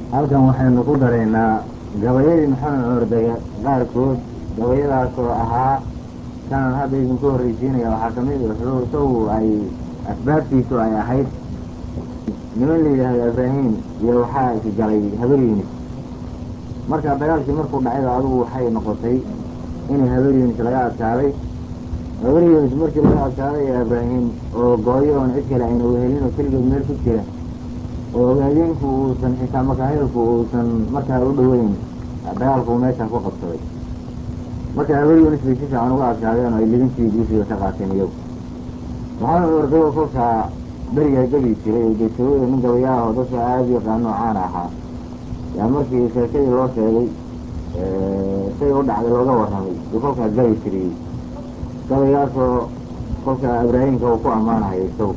halkan waxaynu ku daraynaa gabayadii maxamed cumar dege qaarkood gabayadaasoo ahaa kanan hadda idinku horreysiinaya waxaa ka mid wuxuu isagu ay asbaabtiisu ay ahayd niman la yidhaahdo ibraahim iyo waxaa isgalay habar yunis marka dagaalkii markuu dhacayba adigu waxay noqotay in habar yunis laga adkaaday habar yunis markii laga adkaaday ee ibraahim oo gooyo oon cid kale ayna wehelin oo keligood meel ku jira oo ogaadeenku uusan xitaa makaahilku uusan markaa u dhoweyn dagaalku meesha ku qabsaday marka habar yunis bay si fiican uga adkaadeen oo ay libintii guushiga ka qaateen iyagu maxamed cumar dago kolkaa berigaa gebi jiray oo geesawoda nin gabayaah oo dadka aada u yaqaano caana ahaa yaa markii sheekadii loo sheegay say u dhacday looga warramay uu kolkaa gabi jiriyey gabaygaasoo kolkaa ibraahimka uu ku ammaanahayo isagu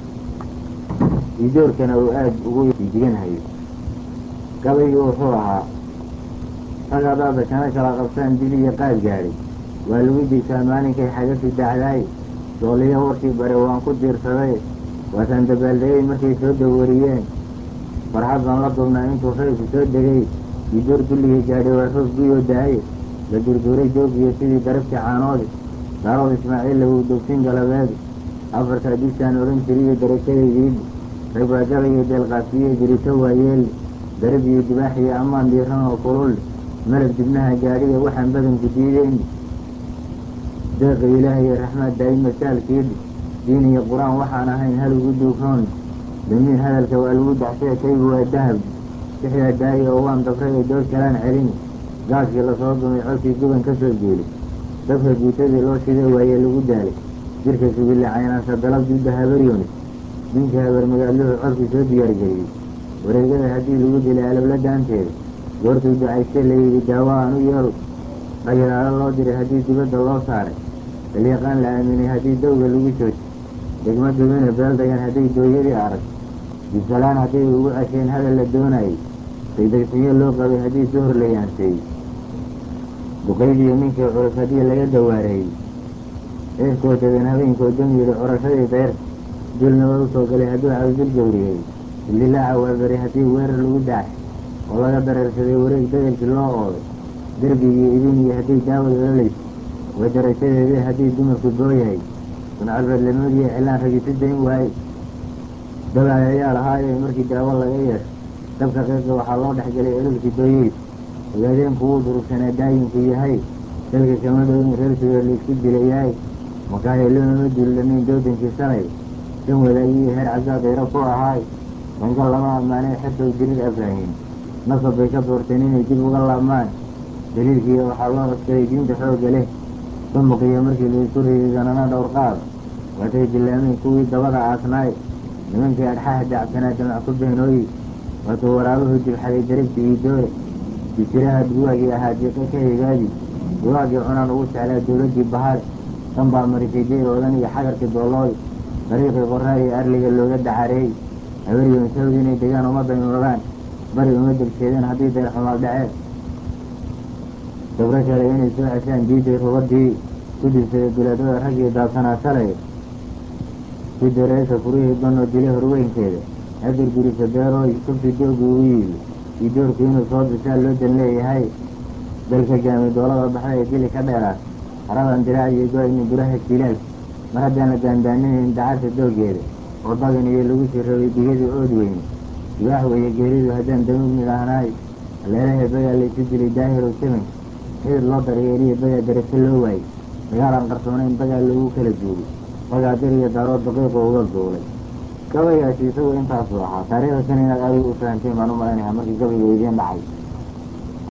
idoorkana uu aada ugu diganhayo gabaygii wuxuu ahaa rag hadaada kana kala qabtaan dil iyo qaad gaadhay waa lagu digtaa maalinkay xagasi dacdaay sooliyo warkii bare waan ku diirsaday waasaan dabaaldegay markay soo dawariyeen farxad baan la dubnaa intuu reybku soo degay idoor dulligii gaadhay waa roog guyoo da-ay la durduuray joogiyo sidii darabtii caanoodi daarood ismaaciil lagu dogsin galabeed afartaa dishaan odhan jiriyo darajadaydiid rag baa gabayo deelqaasiyo jirito waayeel darab iyo dibaax iyo ammaan diiran oo kulul malab dibnaha gaadhiya waxaan badanku diideyn deeqa ilaah iyo raxmaad daa'im masaalkiid diin iyo qur-aan waxaan ahayn hal ugu duugroon damiin hadalka waa lagu daxsee kaygu waa dahab sixdaa daayi oo waan dabray oo dood kalaan celin gaaskii lasoo dumay codkii guban ka soo jeeli dabka guutadii loo shiday waaye lagu daalay jirka sugille caynaansa dalab dudda habaryoonis ninka habar magaaluhu codkii soo diyaargeliyey wareegada haddii lagu dilay alabla daanteeda goortuu ducaystee layidhi daawo aan u yeelo dhagiraalo loo diray haddii dibadda loo saaray dalyaqaan la aaminay haddii dawga lagu jooji degma dubina beeldagan hadday dooyadii arag bisalaan hadday ugu cesheen hadal la doonayay degdegsiyo loo qabay haddii duhur la yaanseeyey duqaydiyo ninkii culus haddii laga dawaareeyey ceerkoo dadan habeenkoo dam yidhi curashadii deyrta dulnaba u soo galay hadduu cabdil gawriyey illilaaca waa beri haddii weerar lagu dacay oo laga dareersaday wareeg dadelkii loo ooday derbigii idin iyo hadday daawad olalayso waa darajadeedii haddii dumarku dooyahay suncalbeedlamoodiiyo cilaan ragisi dayn waaye dabaay ayaa lahaaye markii daawo laga yeesho dabka qeybka waxaa loo dhexgelay ololkii dooyeysa ogaadeenku wuu durugsanaa daayinku yahay dalka kama dhowin reer sugeer laisku dilayahay makaahiloonama dullanayn doodankii shalay dan wadaagii heer cabdaa dayro ku ahaay dangal lama ammaanay xertow dirir abraahim nasab bay ka doorteen inay dib uga laabmaan daliilkiiyo waxaa loo codsaday diinta xoogga leh dumuqiyo markii laisku riday danana dhowr qaad waatay dillaameen kuwii dabada aasnaay nimankii adxaha dacsanaa damac ku beenooyi waatuu waraabuhu dibxaday darabtii ii doore bijiraha duwaagii ahaa diiqe ka higaadi duwaagii cunaan ugu jeclaa dowladdii bahaad dan baa marisay deyroodan iyo xagarkii doolooy dariiqii qoraa iyo arliga looga dacareey habaryoon sawd inay degaan uma daymoodaan bari uma degseedeen haddii dayr xumaal dhaceen dabro kale inay soo ceshaan diiday rubadii ku dirsaday bilaadada raggii daabsanaa shalay si dareesha furihii banoo dilay horweynkeeda hadir gurisa deerooy kubsi doogu ugu yiibi iyo doorku inuu soo dishaa loo dan leeyahay dalka gaamay doolada baxda ee dili ka dheeraad haradan diraac iyo go-ayni buraha jilaal mar haddaan la daandaaninayn dacarta doogeeda oo dagan iyo lagu sii rabay digadii ood weyne dibaax weeye geeridu haddaan damuugni lahnaay leelaha bagaa laysu dilay daahirow samanka xidid loo daryeeliyo bagaa darajo loo waayey dagaalaan qarsoonayn bagaa loogu kala duugay bagaa dir iyo daaroo daqiiqu uga duulay gabaygaasi isagu intaasuu ahaa taariikhda kan inaad aada u fahanteen baan u malaynayaa markii gabayga idiin dhacay